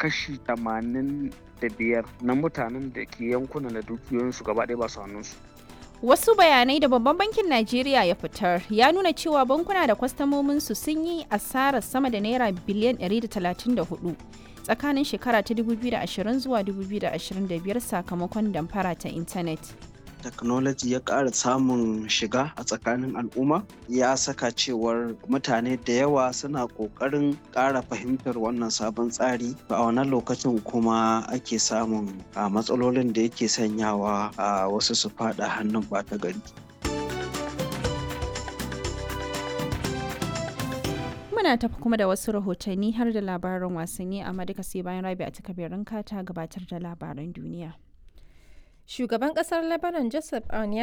kashi tamanin da biyar na mutanen da ke yankunan da dukiyoyinsu gaba ɗaya ba su hannunsu. Wasu bayanai da babban bankin Najeriya ya fitar ya nuna cewa bankuna da kwastamominsu sun yi asarar sama da naira biliyan 134 tsakanin shekara ta 2020 zuwa 2025 sakamakon damfara ta intanet. technology ya ƙara samun shiga a tsakanin al'umma ya saka cewar mutane da yawa suna ƙoƙarin ƙara fahimtar wannan sabon tsari a wannan lokacin kuma ake samun a matsalolin da yake sanyawa a wasu su faɗa hannun ɓata gari Muna tafi kuma da wasu rahotanni har da labaran wasanni amma duka sai bayan rabi a takabirin ta gabatar da labaran duniya. Shugaban kasar Lebanon Joseph Aoun